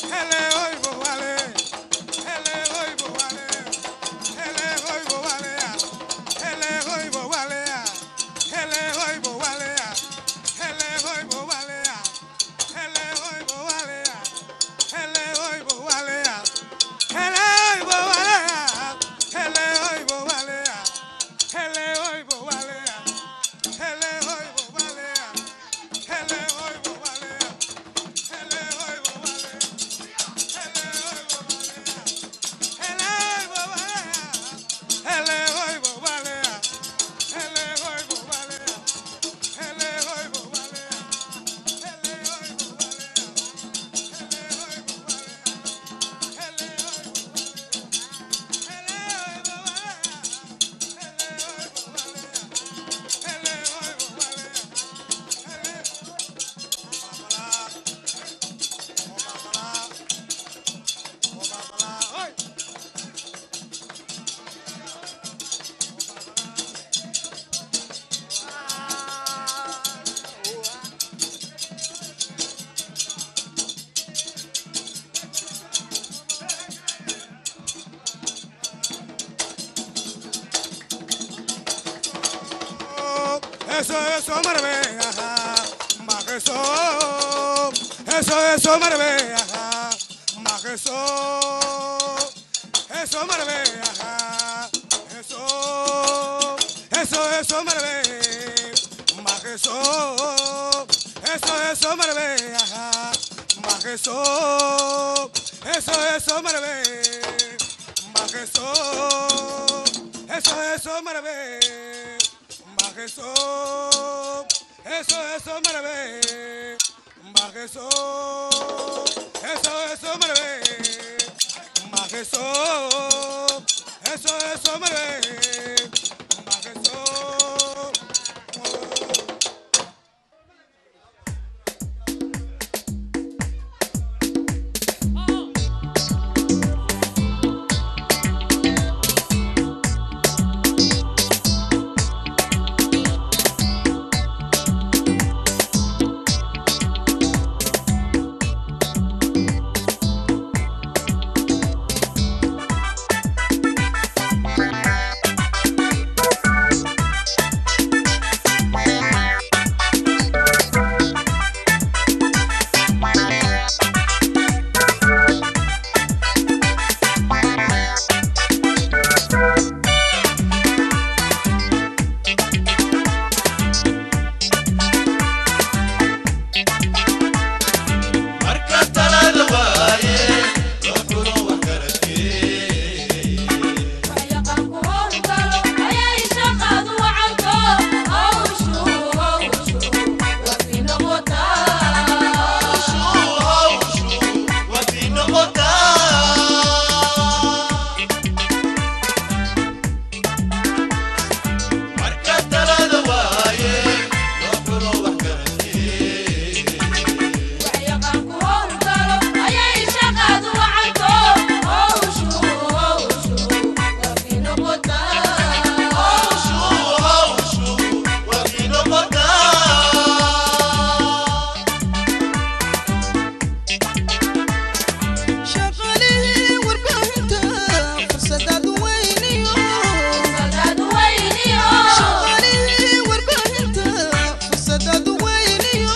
eso, eso, marbe, ajá. Más eso, eso, eso, marbe, ajá. Más eso, eso, marbe, ajá. Eso, eso, eso, marbe. Más eso, eso, eso, marbe, ajá. Más eso, eso, eso, marbe. Más eso, eso, eso, marbe. Más eso, eso, eso, marbe. Más eso, eso, eso, marbe. Más eso, eso, eso, marbe. Más eso. marka talada waaye loo xulo wax garadkee marka talada waaye loo xulo wax garadkee shaqaalihii warbaahinta fursadaad weyniyo shaqaalihii warbaahinta fursadaad weyniyo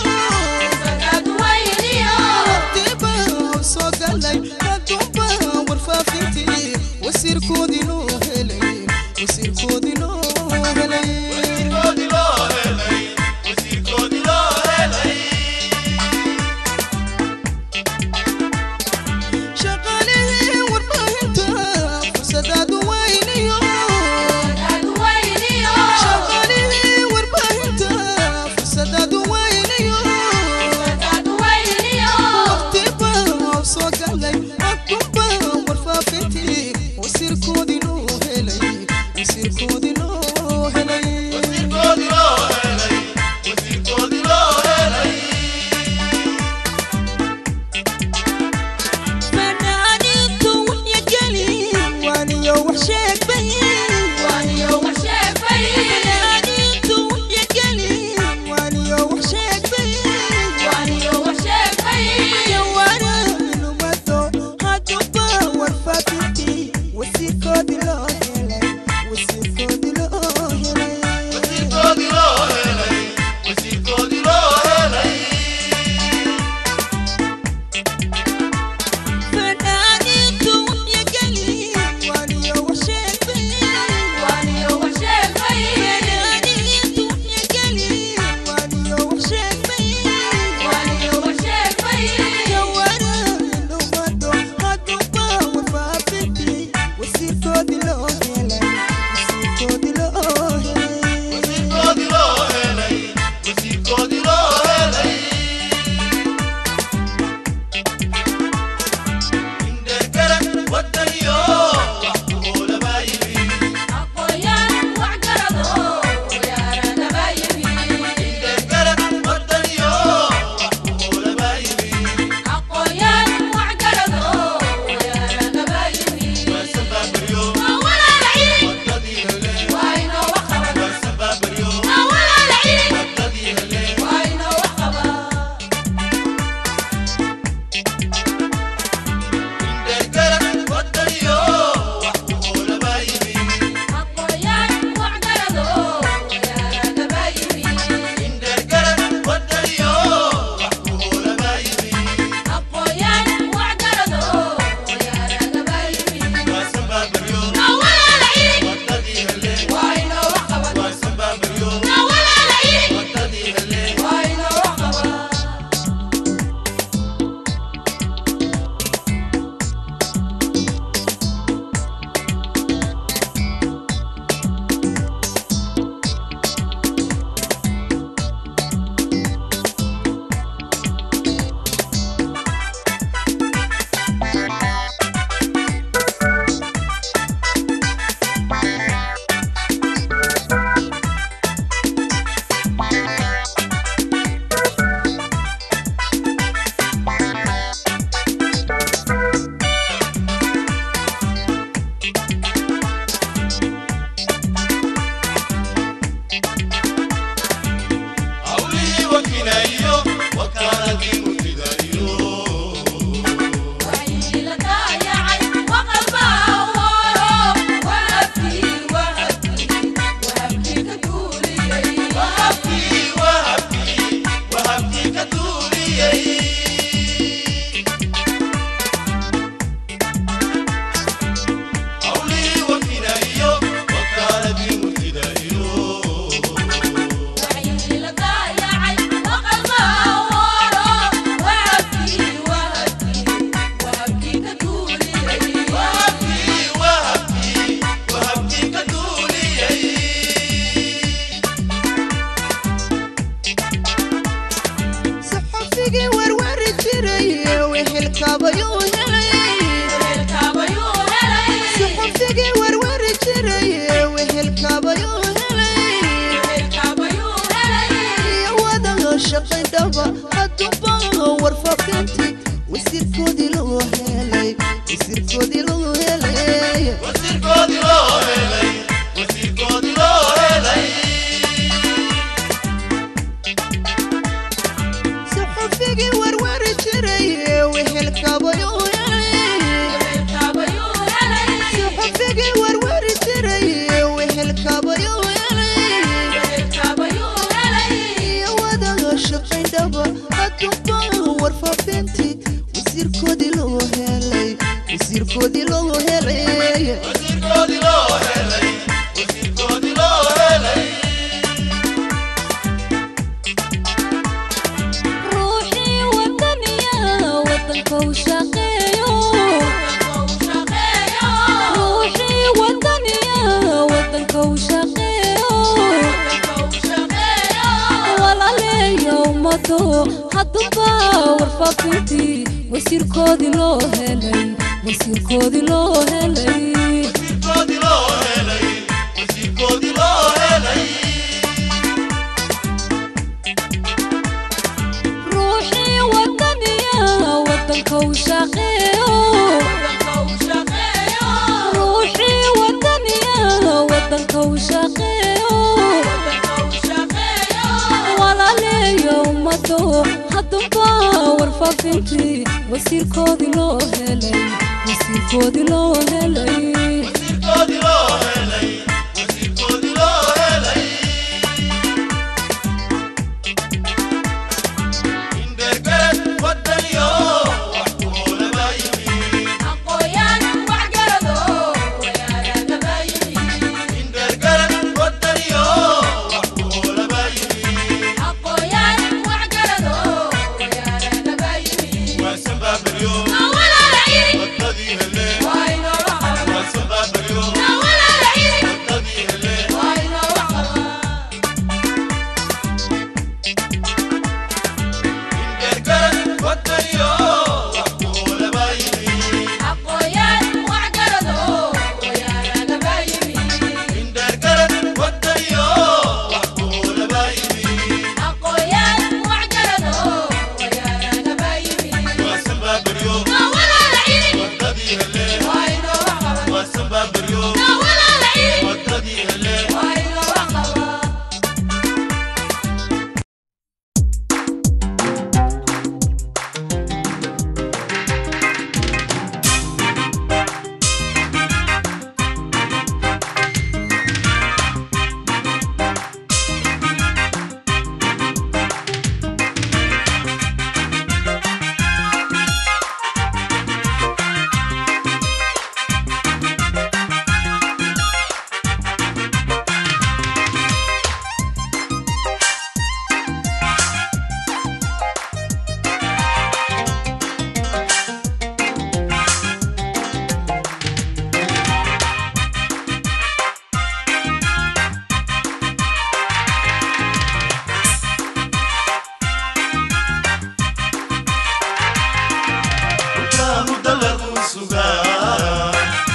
waqtiba soo galay adduunba warfaafintii wasiirkoodii loo helay wasiirkoodii loo helay shaqaalihii warbaahinta fursadaad weyniyo shaqaalihii warbaahinta fursadaad weyniyo waqtiba soo galay adduunba warfaafintii wasiirkoodii loo helay wasiirkoodii loo helay fanaaniintu waxyageli waaniyo wax sheegbay fanaaniintu waxyageli waaniyo wax sheegbay jawaana minumado hadduba warfaafintii wasiirkoodii loo helay wasiirkoodii dhaba hadduuba warfaafinti wasiirkoodii loo helay wasiirkoodii loo helay wasiirkoodii loo helay wasiirkoodii loo helay saxufigii warwari jiray wehelkabayuu saxufigii warwari jiray wehelkabayuu iyo wadaga shaqayn dhaba hadduuba warfaafinti wasiirkoodii loo helay wasiirkoodii loo helay wasiirkoodii loo helay wasiirkoodii loo helay ruuxii wadaniya wadanka u shaqeeyo ruuxii wadaniya wadanka u shaqeeyo walaaleeya ummado hadduuba warfaafintii wasiirkoodii loo helay wasiirkoodii loo helay wasiirkoodii loo helay wasiirkoodii loo helay ruuxii wadaniya wadanka u shaqeeyo ruuxii wadaniya wadanka u shaqeeyo walaaleeya ummado hadduuba warfaafintii wasiirkoodii loo helay wasiirkoodii loo helay wasiirkoodii loo helay wasiirkoodii loo helay indhergarad wadaniyo wax ku oolaba yimi indhergarad wadaniyo wax ku oolaba yimi waa sambaabaryo wadadii hele waa sambaabaryo wadadii hele indhergarad wadaniyo wax ku oolaba yimi indhergarad wadaniyo wax ku oolaba yimi waa sambaabaryo wadadii hele waa sambaabaryo wadadii hele mudda lagu sugaa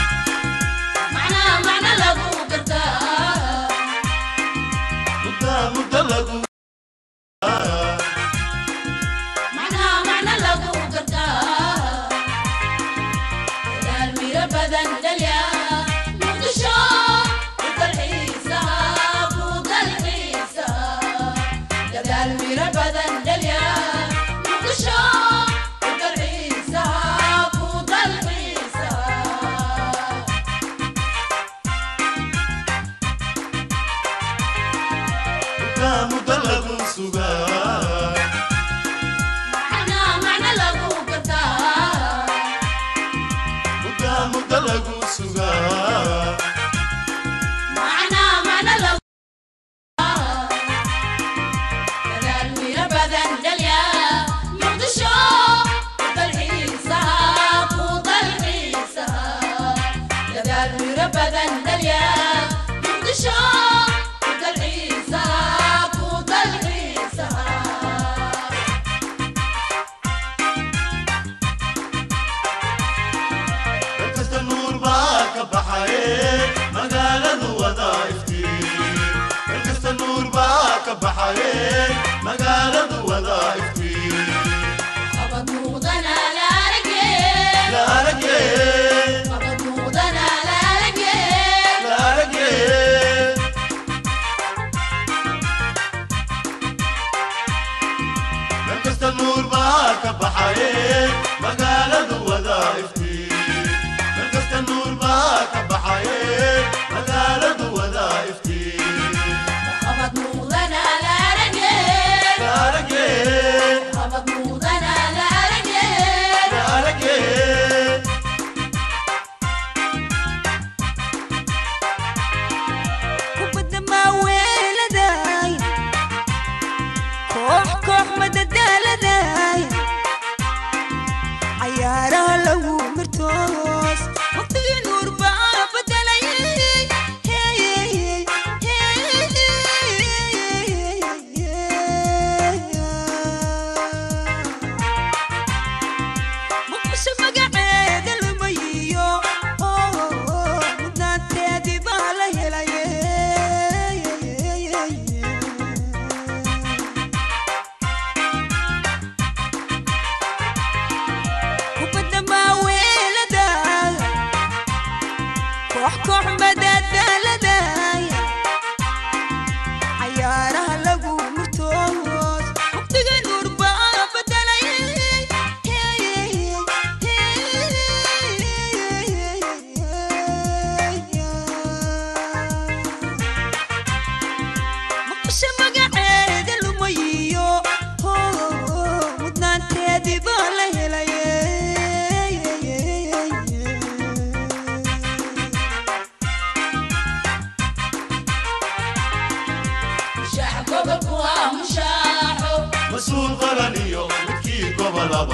mudda mudda lagu mudda mudda lagu sugaa mudda mudda lagu sugaa Muqdisho, dalxiisa, ku dalxiisa. usha magaceeda lumayiyo mudnaanteedii baa la helaye mas-uul qaran iyo midkii gobolaba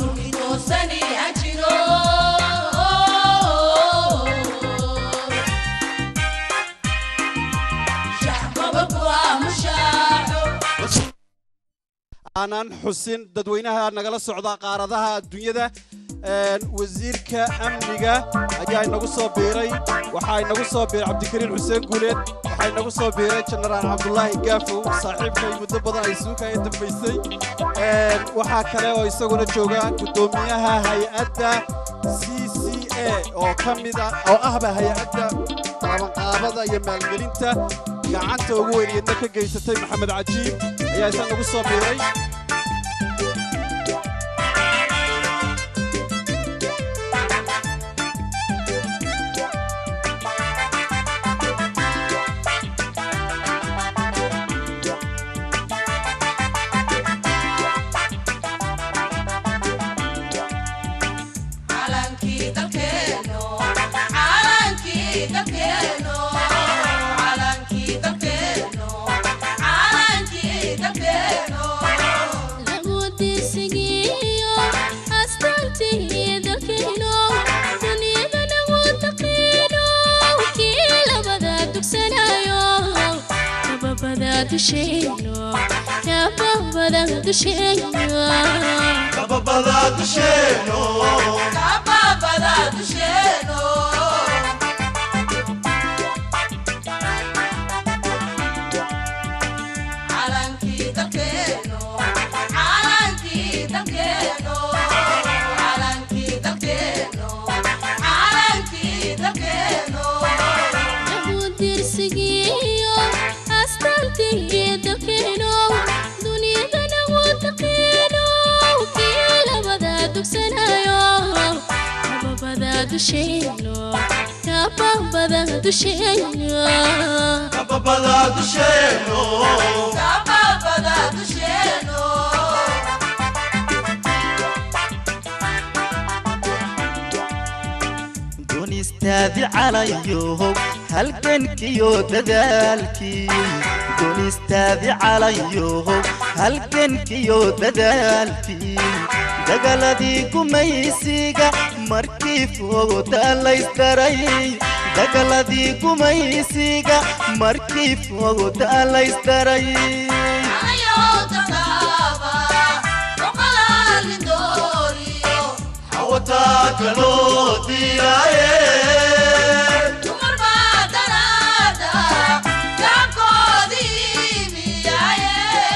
aanan xusin dadweynaha nagala socda qaaradaha adduunyada een, wasiirka amniga ayaa inagu soo biiray waxaa inagu soo biiray cabdikariin xuseen guuleed waxaa inagu soo biiray jenaraal cabdulaahi gaafow saaxiibkay muddo badan ay suuka ay dambaysay Een, waxaa kale oo isaguna jooga guddoomiyaha hay-adda c c a oo ka mid ah oo ahba hay-adda qabanqaabada iyo maalgelinta gacanta ugu weyniyadna ka geysatay maxamed cajiib ayaa isa nagu soo biiray calankii dalkeeno calankii dalkeeno calankii dalkeeno calankii dalkeeno lagudiisigiyo astaantii dalkeeno duniyadana wadaqiino kii labada dugsanayo kababada dusheeno kababada dusheeno kababada dusheeno kababada dusheeno calankii dalkeeno calankii dalkeeno calankii dalkeeno calankii dalkeeno lagudiisigiyo astaantii dalkeeno duniyadana wadaqiino kii labada dugsanayo kababada dusheeno kababada dusheeno kababada dusheeno kababada dusheeno dunistaadi calayow halgankiyo dadaalkii dunistaadi calayow halgankiyo dadaalkii dagaladii gumaysiga markii fooda laysdaray dagaladii gumaysiga markii fooda laysdaray ayoo daqaaba boqolaali dooriyo xawataa kaloo diiraaye dumar baa daraada gaabkoodii miyaaye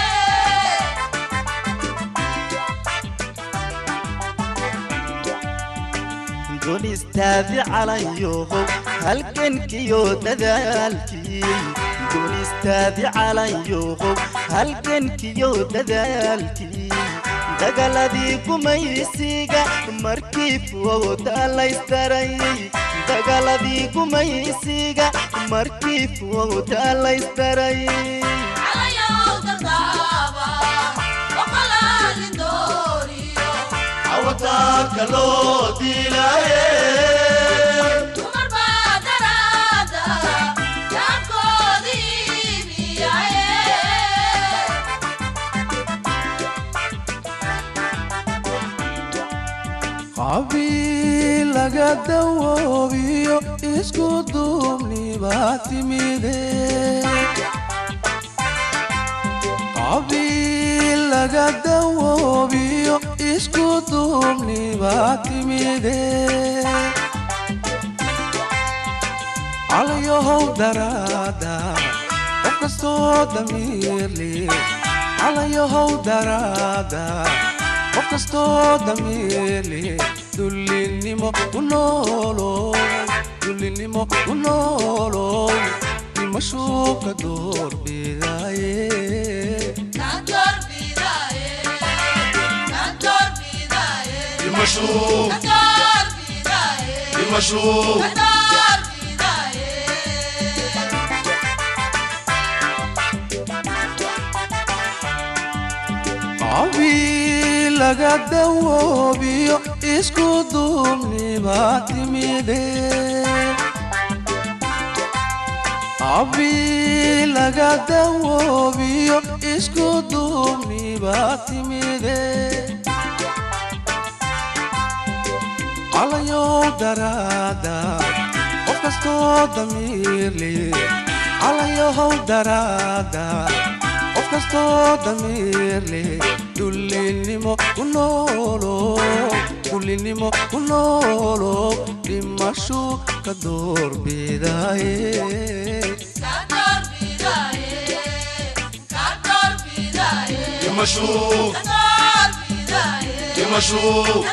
dunistaadi calayow halgankiyo dadaalkii dunistaadi calayow halgankiyo dadaalkii dagaladii gumaysiga markii fooda laysdaray dagaladii gumaysiga markii fooda laysdaray ayoo daqaaba boqolaali dooriyo xawataa kaloo diiraaye dumar baa daraada gaabkoodii miyaaye qabiil laga dawoobiyo isku duubni baa timide qabiil laga dawoobiyo isku duubni baa timide calayahow daraada qof kastoo damiirli calayahow daraada qof kastoo damiirli dullinimo ku noolow dullinimo ku noolow dimashuu ka doorbidaaye Dimashuu. Dimashuu. abi laga dawoobiyo isku duubnibaa timide abi laga dawoobiyo isku duubnibaa timide calayow daraada qof kastoo damiirli calayow daraada qof kastoo damiirli dullinimo ku noolo dullinimo ku noolo dhimashu ka doorbidaye dhimashu dhimashu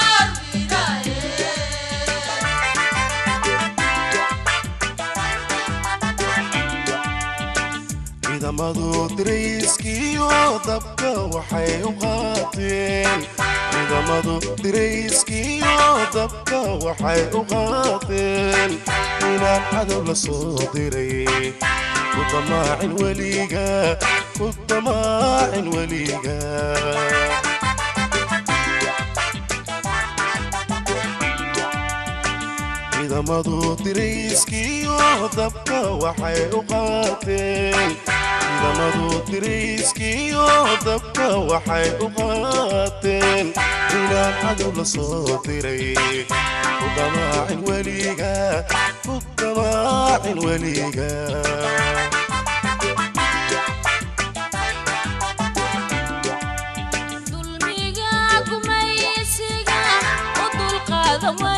ciidamadu dirayskiyo dabka waxay u qaateen ciidamadu dirayskiyo dabka waxay u qaateen inaan cadow la soo diray ku damaacin weliga ku damaacin weliga ciidamadu dirayskiyo dabka waxay u qaateen ciidamadu dirayskiyo dabka waxay u qaateen inaan cadow la soo diray ku damaacin weliga ku damaacin weliga dulmiga gumaysiga u dulqaada